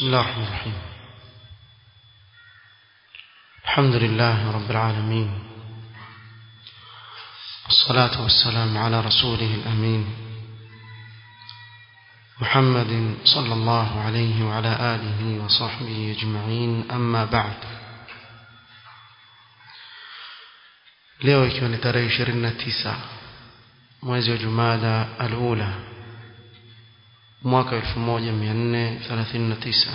بسم الله الرحمن الرحيم الحمد لله رب العالمين والصلاة والسلام على رسوله الأمين محمد صلى الله عليه وعلى آله وصحبه أجمعين أما بعد leo ikiwa ni tarehe 29 mwezi wa Jumada al-Ula mwaka 1439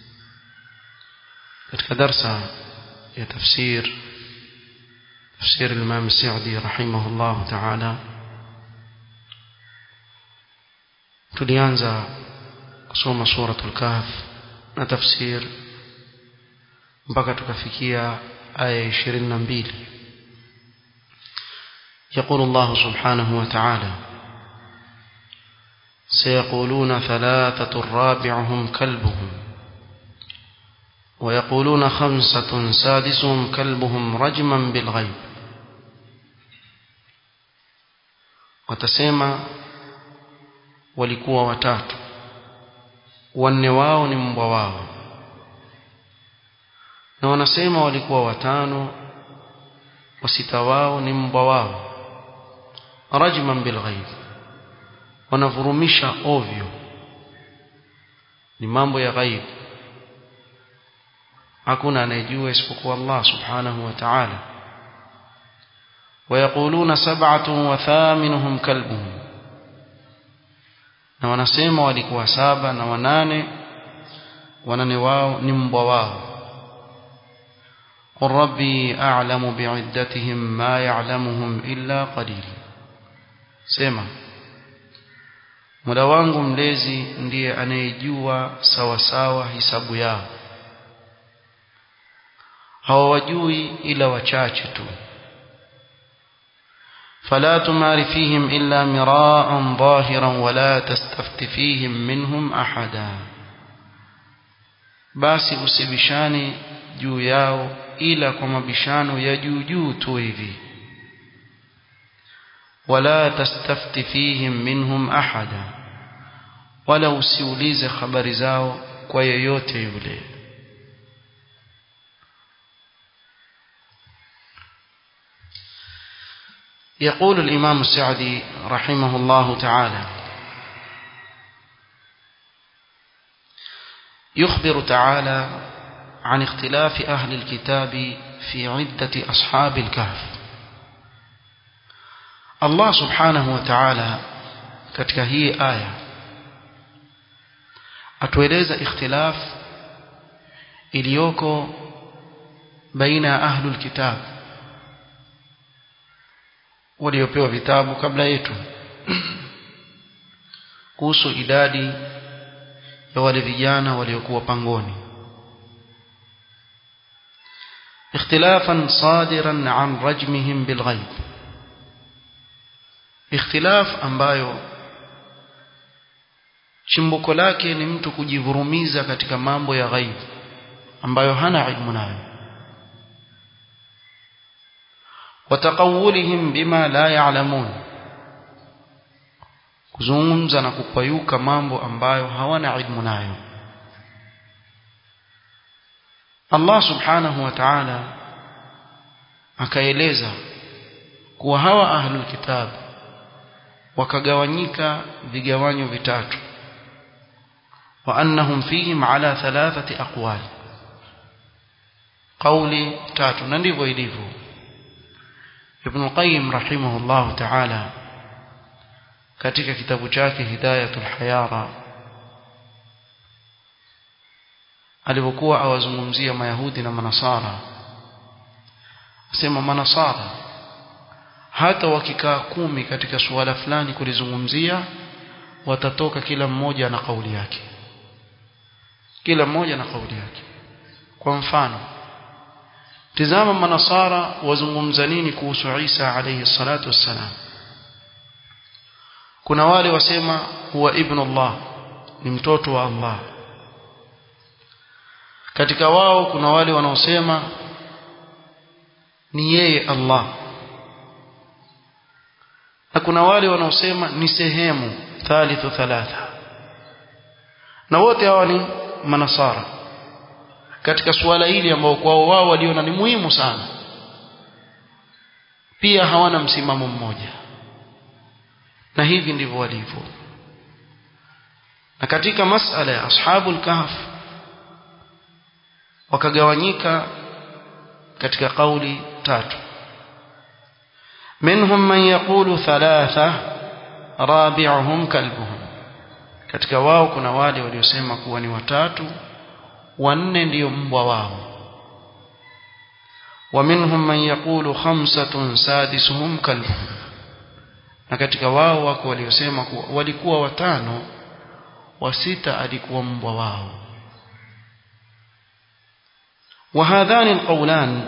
katika darsa ya tafsir tafsir al-Imam Sa'di rahimahullah ta'ala tulianza kusoma suratul kahf na tafsir mpaka tukafikia aya 22 يقول الله سبحانه وتعالى سيقولون ثلاثة رابعهم كلبهم ويقولون خمسة سادسهم كلبهم رجما بالغيب watasema walikuwa watatu wanne wao ni mbwa wao na wanasema walikuwa watano wasita wao ni mbwa wao rajman bilghaib wanavurumisha ovyo ni mambo ya ghaib hakuna anayejua isipokuwa Allah subhanahu wa ta'ala ويقولون سبعة وثامنهم كلبهم na wanasema walikuwa saba na wanane wanane wao ni mbwa wao قل ربي أعلم بعدتهم ما يعلمهم إلا قليل sema Mola wangu mlezi ndiye anayejua sawa sawa hisabu yao hawajui ila wachache tu فلا تمار فيهم إلا مراء ظاهرا ولا تستفت فيهم منهم أحدا basi usibishani juu yao ila kwa mabishano ya juu juu tu hivi ولا تستفت فيهم منهم أحدا ولا usiulize habari zao kwa yeyote yule يقول الإمام السعدي رحمه الله تعالى يخبر تعالى عن اختلاف أهل الكتاب في عدة أصحاب الكهف Allah subhanahu wa ta'ala katika hii aya atueleza ikhtilaf iliyoko baina ya ahlul kitab waliopewa vitabu kabla yetu kuhusu idadi ya wale vijana waliokuwa pangoni اختلافا صادرا عن رجمهم بالغيب ikhtilaf ambayo chimbuko lake ni mtu kujivurumiza katika mambo ya ghaib ambayo hana ilmu nayo wataqawulihim bima la ya'lamun kuzungumza na kupayuka mambo ambayo hawana ilmu nayo Allah subhanahu wa ta'ala akaeleza kuwa hawa ahlul kitab wakagawanyika vigawanyo vitatu wa annahum fihim ala thalathati aqwal qawli tatu na ndivyo ilivyo ibn qayyim rahimahullah ta'ala katika kitabu chake hidayatul hayara alipokuwa awazungumzia mayahudi na manasara asema manasara hata wakikaa kumi katika suala fulani kulizungumzia watatoka kila mmoja na kauli yake kila mmoja na kauli yake kwa mfano tizama manasara wazungumza nini kuhusu Isa alayhi salatu wassalam kuna wale wasema huwa ibnullah ni mtoto wa Allah katika wao kuna wale wanaosema ni yeye Allah na kuna wale wanaosema ni sehemu thalithu thalatha na wote hawa ni manasara katika suala hili ambao kwao wao waliona ni muhimu sana pia hawana msimamo mmoja na hivi ndivyo walivyo na katika masala ya ashabul kahf wakagawanyika katika kauli tatu منهم من يقول ثلاثة رابعهم كلبهم katika wao kuna wale waliosema kuwa ni watatu wanne ndiyo mbwa wao ومنهم من يقول خمسة سادسهم كلبهم na katika wao wako waliosema kuwa walikuwa watano wa sita alikuwa mbwa wao وهذان القولان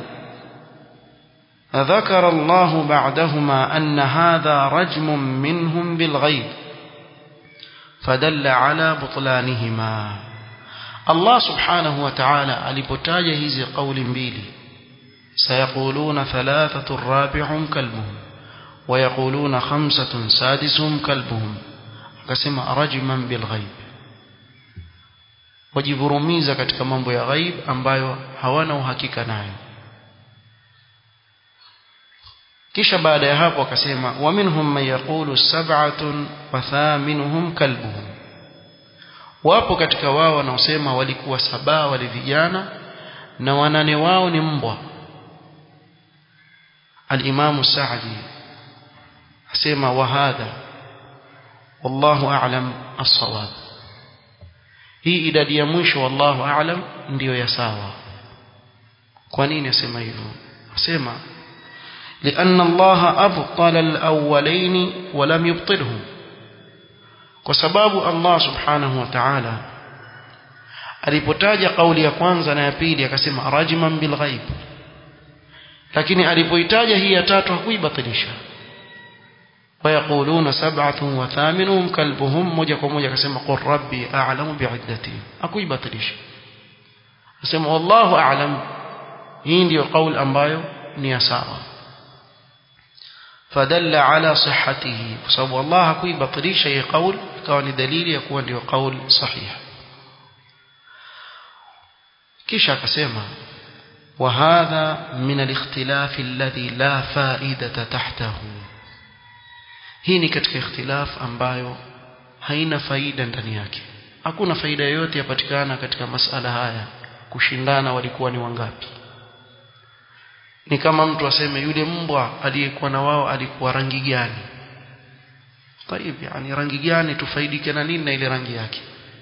ذكر الله بعدهما أن هذا رجم منهم بالغيب فدل على بطلانهما الله سبحانه وتعالى alipotaja hizi kauli mbili سيقولون ثلاثة رابعهم كلبهم ويقولون خمسة سادسهم كلبهم akasema rajman bilghaib wajivurumiza katika mambo ya ghaib ambayo hawana uhakika nayo kisha baada ya hapo akasema wa minhum man yaqulu sab'atun wa thaminuhum kalbuhum wapo katika wao wanaosema walikuwa saba wale vijana na wanane wao ni mbwa al-Imam Sa'di asema wa hadha wallahu a'lam as-sawab hii idadi ya mwisho wallahu a'lam ndiyo ya sawa kwa nini asema hivyo asema لأن الله أبطل الأولين ولم يبطلهم وسباب الله سبحانه وتعالى alipotaja kauli ya kwanza na ya pili akasema rajman bil ghaib lakini alipoitaja hii ya tatu hakuibatilisha ويقولون سبعة وثامنهم كلبهم moja kwa moja akasema qur rabbi a'lamu bi'iddatihim hakuibatilisha akasema wallahu a'lam hii ndio kauli ambayo ni ya sawa فدل على صحته بسبب الله hakuibatilisha hii kauli ikawa ni dalili ya kuwa ndio kauli sahihi kisha akasema وهذا من الاختلاف الذي لا فائدة تحته hii ni katika ikhtilaf ambayo haina faida ndani yake hakuna faida yoyote yapatikana katika masala haya kushindana walikuwa ni wangapi ni kama mtu aseme yule mbwa aliyekuwa na wao alikuwa rangi gani طيب yani rangi gani tufaidike na nini na ile rangi yake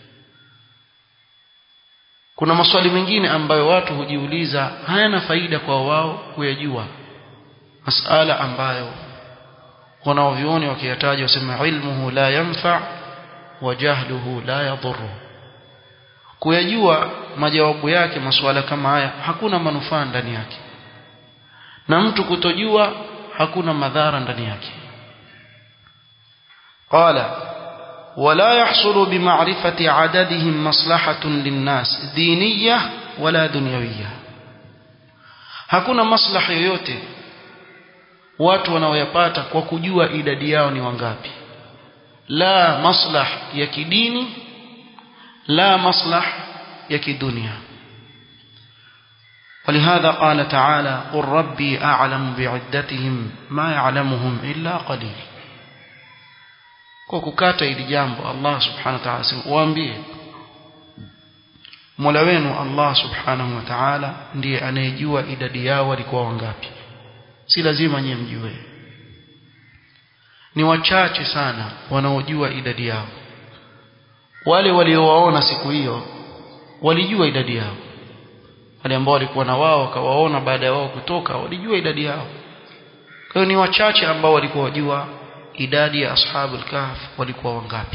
kuna maswali mengine ambayo watu hujiuliza hayana faida kwa wao kuyajua masala ambayo wanaovioni wakiyataja wasema ilmuhu la yanfa wa jahluhu la yadhurru kuyajua majawabu yake masuala kama haya hakuna manufaa ndani yake na mtu kutojua hakuna madhara ndani yake qala ولا يحصل بمعرفة عددهم مصلحة للناس دينية ولا دنيوية hakuna maslaha yoyote watu wanaoyapata kwa kujua idadi yao ni wangapi la maslah ya kidini la maslah ya kidunia ولهذا قال تعالى قل ربي أعلم بعدتهم ما يعلمهم إلا قليل kwa kukata ili jambo Allah subhanahu wa ta'ala waambie Mola wenu Allah subhanahu wa ta'ala ndiye anayejua idadi yao walikuwa wangapi si lazima nyie mjue ni wachache sana wanaojua idadi yao wale waliowaona siku hiyo walijua idadi yao wale ambao walikuwa na wao wakawaona baada ya wao kutoka walijua idadi yao kwa hiyo ni wachache ambao walikuwa wajua idadi ya ashabul kahf walikuwa wangapi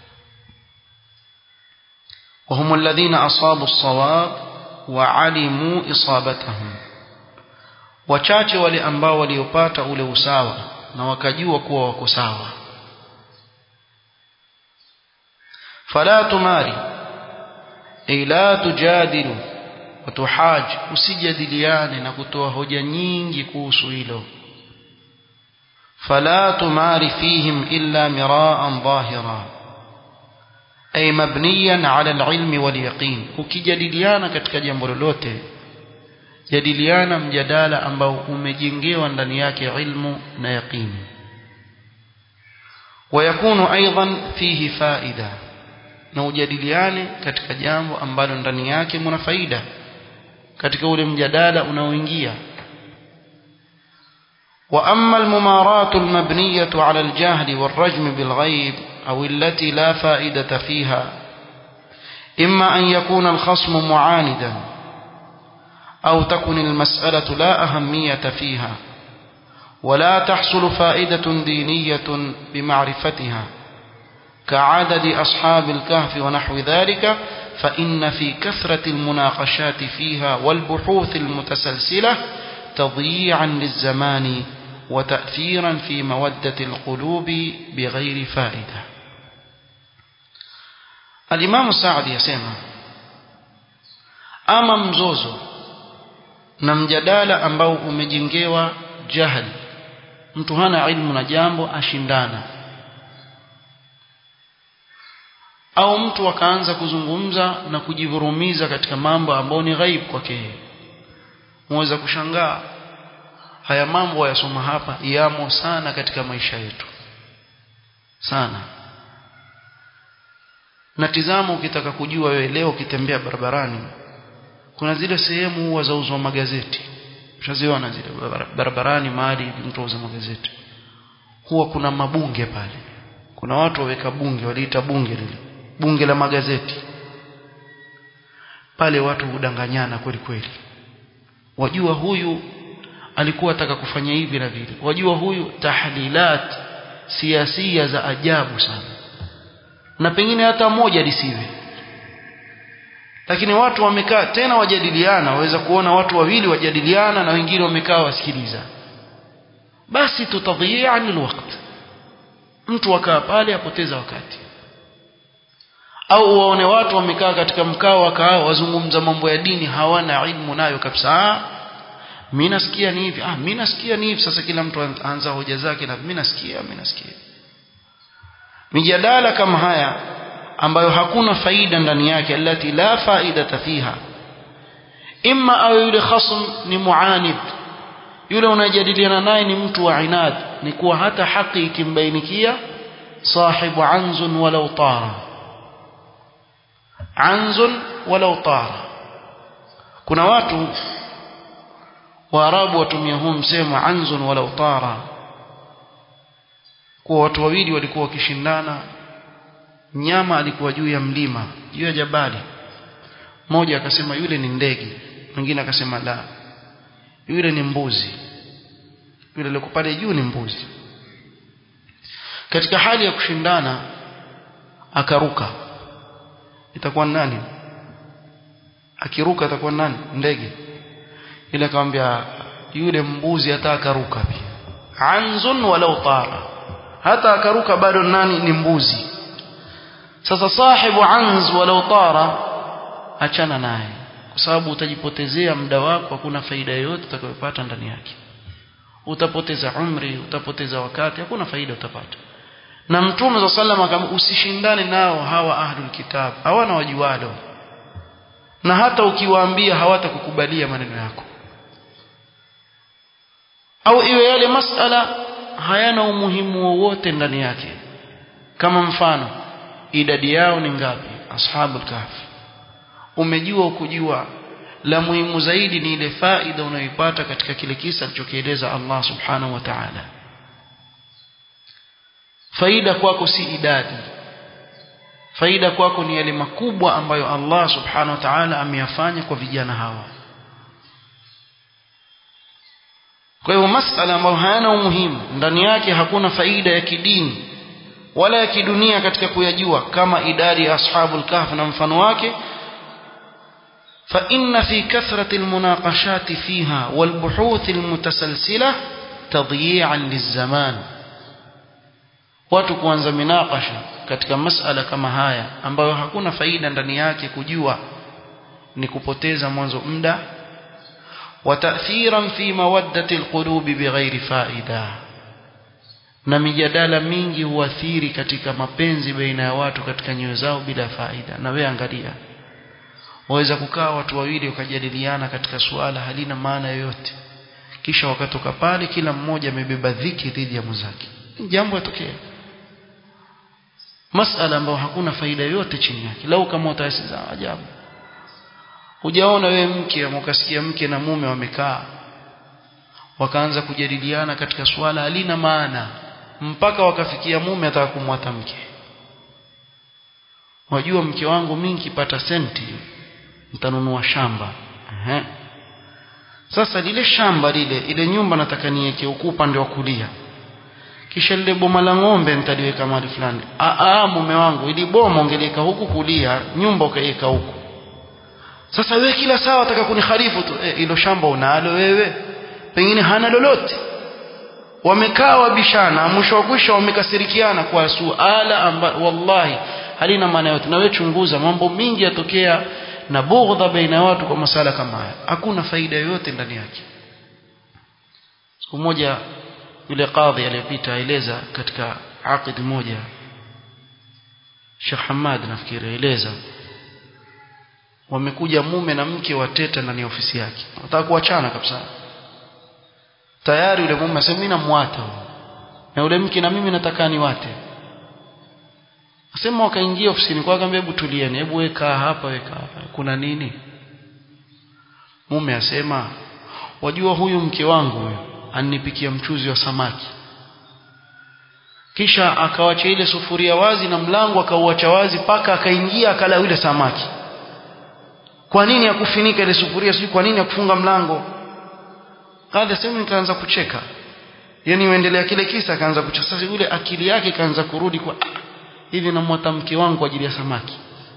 وهم الذين أصابوا الصواب وعلموا إصابتهم wachache wale ambao waliopata ule usawa na wakajua kuwa wako sawa fala tumari ay la tujadilu watuhaj usijadiliane na kutoa hoja nyingi kuhusu hilo fala tumari fihim illa miraan dhahira ay mabniyan ala alilmi walyaqin ukijadiliana katika jambo lolote jadiliana mjadala ambao umejengewa ndani yake ilmu na yaqini ويكون أيضا فيه فائدة na ujadiliane katika jambo ambalo ndani yake mna faida katika ule mjadala unaoingia واما الممارات المبنيه على الجهل والرجم بالغيب او التي لا فائده فيها اما ان يكون الخصم معاندا او تكن المساله لا اهميه فيها ولا تحصل فائده دينيه بمعرفتها كعدد أصحاب الكهف ونحو ذلك فإن في كثرة المناقشات فيها والبحوث المتسلسلة تضييعا للزمان وتأثيرا في مودة القلوب بغير فائدة الإمام السعدي يسمى أما مزوزو na mjadala ambao umejengewa jahili mtu hana ilmu na jambo ashindana au mtu akaanza kuzungumza na kujivurumiza katika mambo ambayo ni ghaib kwake muweza kushangaa haya mambo wayasoma hapa yamo sana katika maisha yetu sana na tizama ukitaka kujua wewe leo ukitembea barabarani kuna zile sehemu huwa zauzwa magazeti ushaziona zile barabarani mahali mtu auza magazeti huwa kuna mabunge pale kuna watu waweka bunge waliita bunge lile bunge la magazeti pale watu hudanganyana kweli kweli wajua huyu alikuwa ataka kufanya hivi na vile wajua huyu tahlilat siasia za ajabu sana na pengine hata moja lisiwe lakini watu wamekaa tena wajadiliana waweza kuona watu wawili wajadiliana na wengine wamekaa wasikiliza basi tutadhia lilwaqt mtu akaa pale apoteza wakati au waone watu wamekaa katika mkao wakaa wazungumza mambo ya dini hawana ilmu nayo kabisa mimi nasikia ni hivi ah mimi nasikia ni hivi sasa kila mtu aanza hoja zake na mimi nasikia mimi nasikia mijadala kama haya ambayo hakuna faida ndani yake alati la faidata fiha imma au yule khasm ni muanid yule unajadiliana naye ni mtu wa inad ni kuwa hata haki ikimbainikia sahibu anzun walau tara anzun walau tara kuna watu waarabu watumia huu msemo anzun walau tara kuwa watu wawili walikuwa wakishindana mnyama alikuwa juu ya mlima juu ya jabali mmoja akasema yule ni ndege mwingine akasema la yule ni mbuzi yule aliyeko pale juu ni mbuzi katika hali ya kushindana akaruka itakuwa nani akiruka atakuwa nani ndege ile akamwambia yule mbuzi hata akaruka pia anzun walau tara hata akaruka bado nani ni mbuzi sasa sahibu anz walau tara achana naye kwa sababu utajipotezea muda wako hakuna faida yoyote utakayopata ndani yake utapoteza umri utapoteza wakati hakuna faida utapata na mtume za sallam akam usishindane nao hawa ahlul kitab hawana wajualo na hata ukiwaambia hawatakukubalia maneno yako au iwe yale masala hayana umuhimu wowote ndani yake kama mfano idadi yao ni ngapi ashabul kahf umejua ukujua la muhimu zaidi ni ile faida unayoipata katika kile kisa alichokieleza Allah subhanahu wa ta'ala faida kwako si idadi faida kwako ni yale makubwa ambayo Allah subhanahu wa ta'ala ameyafanya kwa vijana hawa kwa hivyo masala ambayo hayana umuhimu ndani yake hakuna faida ya kidini wala ya kidunia katika kuyajua kama idadi ya ashabul kahf na mfano wake فإن في كثرة المناقشات فيها والبحوث المتسلسلة تضييعا للزمان watu kuanza minakasha katika masala kama haya ambayo hakuna faida ndani yake kujua ni kupoteza mwanzo muda wa ta'thiran fi mawaddati alqulubi bighairi faida na mijadala mingi huathiri katika mapenzi baina ya watu katika nyoyo zao bila faida na we angalia waweza kukaa watu wawili wakajadiliana katika suala halina maana yoyote kisha wakatoka pale kila mmoja amebeba dhiki dhidi ya mwenzake jambo yatokea masala ambayo hakuna faida yoyote chini yake lau kama utasiza ajabu hujaona wewe mke ama ukasikia mke na mume wamekaa wakaanza kujadiliana katika suala halina maana mpaka wakafikia mume ataka kumwata mke wajua mke wangu mimi nikipata senti nitanunua shamba Ehe. sasa lile shamba lile ile nyumba nataka niweke huku upande wa kulia kisha lile boma la ng'ombe nitaliweka mahali fulani ah mume wangu ili boma ungeliweka huku kulia nyumba ukaiweka huku sasa wewe kila saa wataka kuniharifu tu hilo e, shamba unalo wewe pengine hana lolote wamekaa wabishana mwisho wa kwisha wamekasirikiana kwa suala amba wallahi halina maana yote na wewe chunguza mambo mingi yatokea na bughdha baina ya watu kwa masala kama haya hakuna faida yoyote ndani yake siku moja yule kadhi aliyepita aeleza katika aqid moja Sheikh Hamad nafikiri aeleza wamekuja mume na mke wateta ndani ya ofisi yake wataka kuachana kabisa tayari yule mume asema mimi namwata na yule mke na mimi nataka niwate asema wakaingia ofisini kwa akamwambia hebu tulieni hebu weka hapa weka hapa kuna nini mume asema wajua huyu mke wangu huyu aninipikia mchuzi wa samaki kisha akawacha ile sufuria wazi na mlango akauacha wazi paka akaingia akala yule samaki kwa nini akufinika ile sufuria sijui kwa nini akufunga mlango kadha sema nikaanza kucheka yani uendelea kile kisa akaanza kucheka sasa yule akili yake ikaanza kurudi kwa ah, hivi namwata mke wangu kwa ajili ya samaki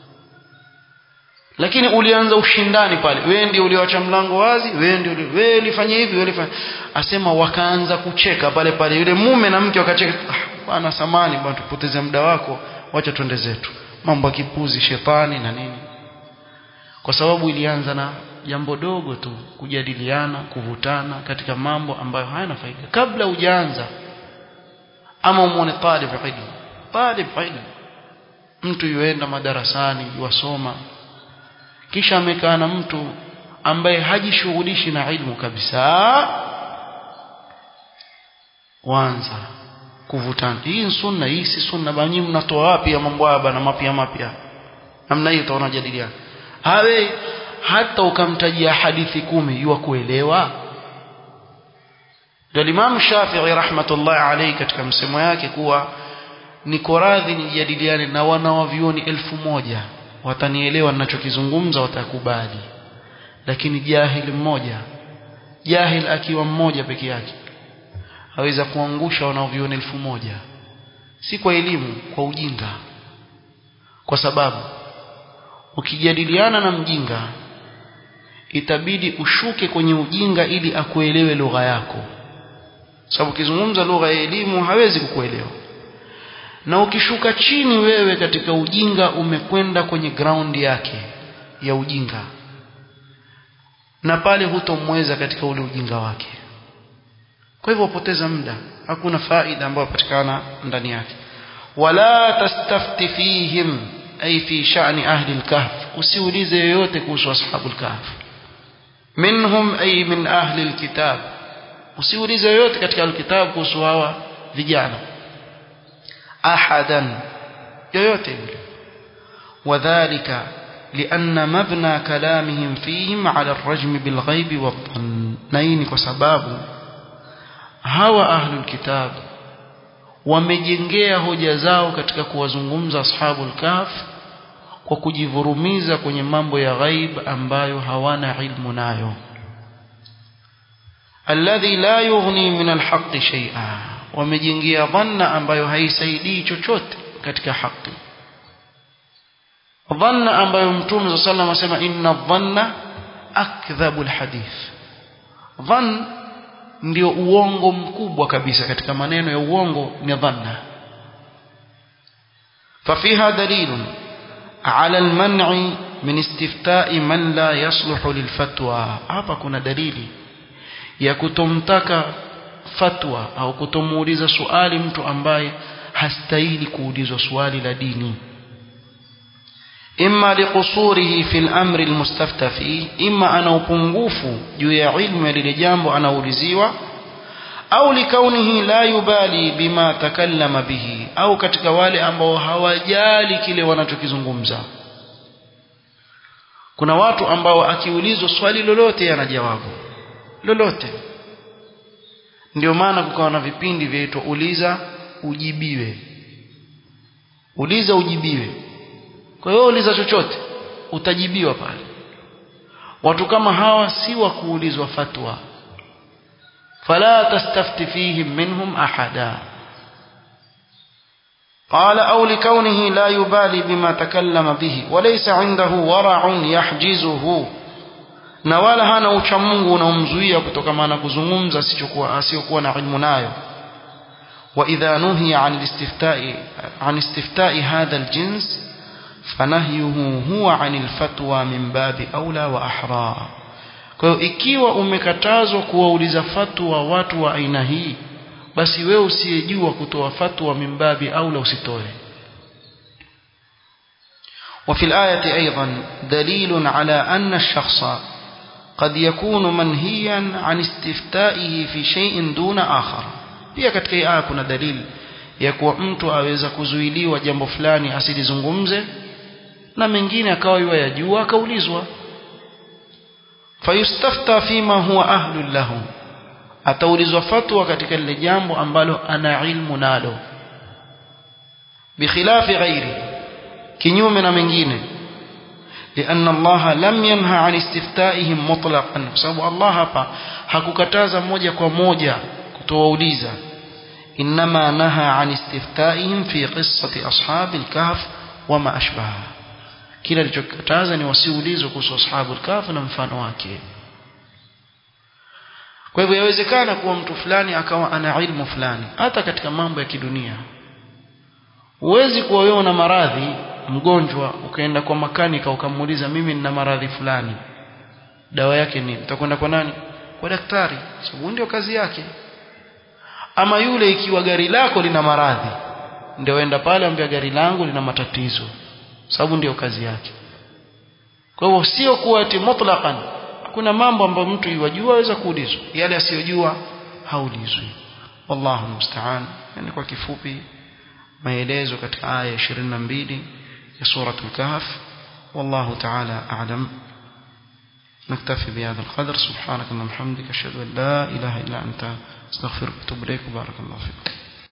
lakini ulianza ushindani pale wewe ndio ulioacha mlango wazi wewe ndio wewe ulifanya hivi wewe ulifanya asema wakaanza kucheka pale pale yule mume na mke wakacheka ah bwana samani bwana tupoteze muda wako wacha twende zetu mambo ya kipuzi shetani na nini kwa sababu ilianza na jambo dogo tu kujadiliana kuvutana katika mambo ambayo hayana faida kabla hujaanza ama umuone talib ilmu talib ilmu mtu yuenda madarasani yuwasoma kisha amekaa na mtu ambaye hajishughulishi na ilmu kabisa wanza kuvutana hii ni sunna hii si sunna bani mnatoa wapi ya mambo haya bana mapya mapya namna hiyo utaona jadiliana hawe hata ukamtajia hadithi kumi yuwa kuelewa ndio Imam Shafi'i rahmatullahi alayhi katika msemo yake kuwa niko radhi nijadiliane na wanawavioni elfu moja watanielewa ninachokizungumza watakubali lakini jahil mmoja jahil akiwa mmoja peke yake aweza kuangusha wanaoviona elfu moja si kwa elimu kwa ujinga kwa sababu ukijadiliana na mjinga itabidi ushuke kwenye ujinga ili akuelewe lugha yako sababu ukizungumza lugha ya elimu hawezi kukuelewa na ukishuka chini wewe katika ujinga umekwenda kwenye ground yake ya ujinga na pale hutomweza katika ule ujinga wake kwa hivyo upoteza muda hakuna faida ambayo patikana ndani yake wala tastafti fihim ay fi sha'ni ahli al-kahf usiulize yoyote kuhusu ashabu al-kahf minhum ay min ahli al-kitab usiulize yoyote katika al-kitab kuhusu hawa vijana ahadan yoyote yule wadhālika لأن مبنى كلامهم فيهم على الرجم بالغيب والظن نين كسباب هوا أهل الكتاب wamejengea hoja zao katika kuwazungumza ashabul kahf kwa kujivurumiza kwenye mambo ya ghaib ambayo hawana ilmu nayo alladhi la yughni min alhaqqi shay'a wamejengea dhanna ambayo haisaidii chochote katika haki dhanna ambayo mtume صلى الله عليه وسلم asema inna dhanna akdhabu alhadith dhann ndio uongo mkubwa kabisa katika maneno ya uongo ni dhanna ففيها دليل على المنع من استفتاء من لا يصلح للفتوى hapa kuna dalili ya kutomtaka fatwa au kutomuuliza swali mtu ambaye hastahili kuulizwa swali la dini imma liqusurihi fil amri almustafta fi imma ana upungufu juu ya ilmu ya lile jambo anauliziwa au likaunihi la yubali bima takallama bihi au katika wale ambao hawajali kile wanachokizungumza kuna watu ambao akiulizwa swali lolote ana jawabu lolote ndio maana kukawa na vipindi vyaitwa uliza ujibiwe uliza ujibiwe kwa hiyo uliza chochote utajibiwa pale watu kama hawa si wa kuulizwa fatwa fala tastafti fihim minhum ahada قال أو لكونه لا يبالي بما تكلم به وليس عنده ورع يحجزه na wala hana ucha Mungu unaomzuia kutokana na kuzungumza asichokuwa asiyokuwa na ilmu nayo wa idha nuhiya an istifta'i an istifta'i hadha aljins fanahyuhu huwa an alfatwa min babi aula wa ahra kwa hiyo ikiwa umekatazwa kuwauliza fatwa watu wa aina hii basi wewe usiyejua kutoa fatwa min babi aula usitoe وفي الآية أيضا دليل على أن الشخص قد يكون منهيا عن استفتائه في شيء دون آخر pia katika hii aya kuna dalili ya kuwa mtu aweza kuzuiliwa jambo fulani asilizungumze na mengine akawa yua yajua akaulizwa fayustafta fima huwa ahlul lahu ataulizwa fatwa katika lile jambo ambalo ana ilmu nalo bikhilafi ghairi kinyume na mengine لأن الله لم ينهى عن استفتائهم مطلقا بسبب الله hapa hakukataza moja kwa moja kutowauliza إنما نهى عن استفتائهم في قصة أصحاب الكهف وما أشبهها kila alichokataza ni wasiulizwe kuhusu ashabu al-kahf na mfano wake kwa hivyo yawezekana kuwa mtu fulani akawa ana ilmu fulani hata katika mambo ya kidunia huwezi kuwa wewe una maradhi mgonjwa ukaenda kwa makanika ukamuuliza mimi nina maradhi fulani dawa yake nini utakwenda kwa nani kwa daktari sababu ndio kazi yake ama yule ikiwa gari lako lina maradhi ndio enda pale ambia gari langu lina matatizo sababu ndio kazi yake kwa hivyo sio kuwa ati mutlaqan kuna mambo ambayo mtu yajua aweza kuulizwa yale asiyojua haulizwi wallahu musta'an yani kwa kifupi maelezo katika aya 22 ya sura al-kahf wallahu ta'ala a'lam نكتفي بهذا القدر سبحانك اللهم وبحمدك اشهد ان لا اله الا انت استغفرك واتوب اليك وبارك الله فيك